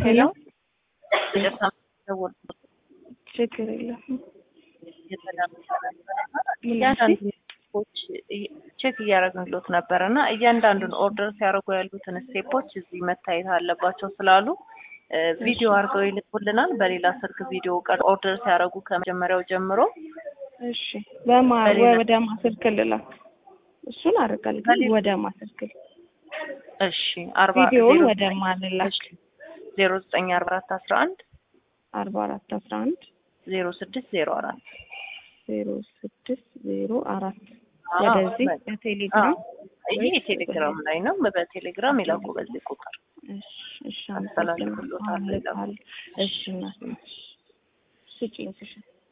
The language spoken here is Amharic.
ሄሎ ችግር የለም። ቼክ እያደረግንሎት ነበረ እና እያንዳንዱን ኦርደር ሲያደርጉ ያሉትን ስቴፖች እዚህ መታየት አለባቸው ስላሉ ቪዲዮ አድርገው ይልኩልናል። በሌላ ስልክ ቪዲዮ ቀር ኦርደር ሲያደርጉ ከመጀመሪያው ጀምሮ እሺ፣ በማ ወደ ማስልክ ልላክ እሱን አደርጋለሁ። ግን ወደ ማስልክ እሺ፣ አርባ ቪዲዮውን ወደ ማንላክ ዜሮ ዘጠኝ አርባ አራት አስራ አንድ አርባ አራት አስራ አንድ ዜሮ ስድስት ዜሮ አራት ዜሮ ስድስት ዜሮ አራት ወደዚህ በቴሌግራም ይሄ ቴሌግራም ላይ ነው። በቴሌግራም ይላኩ በዚህ ቁጥር እሺ፣ አስተላልፍሎታል። እሺ፣ እናት ስጪኝ ስሽ